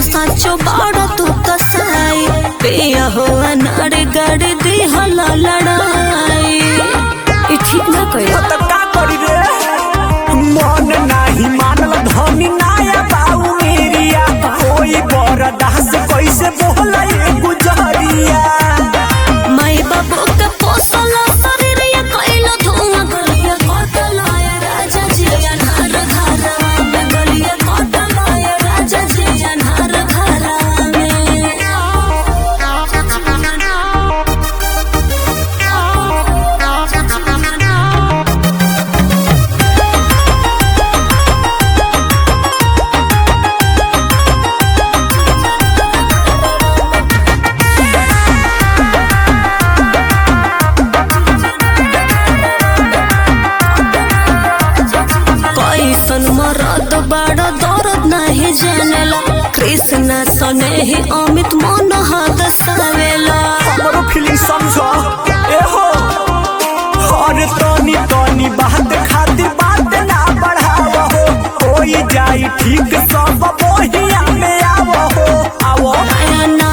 साचो बाड़ा तू कसाई पिया हो अनार गड़ दी हला लड़ाई ई ठीक ना कइला त का करी रे मन नाही मानल धनी नाया बाऊ मेरिया कोई बरदास कैसे बोला ये गुजरिया माई बाबू के पोसला शरीर ये कइला धुआं गलिया कटला ये राजा जी अनार घरा में गलिया कटला ये राजा जी अनार घरा में कैसन मरद बड़ दर्द नहीं जानेला कृष्णा सने ही अमित मन हद सवेला हमरो फीलिंग समझो ए हो हर तनी तनी बात खातिर बात ना बढ़ाव हो होई जाई ठीक सब बोहिया में आवो हो आवो नया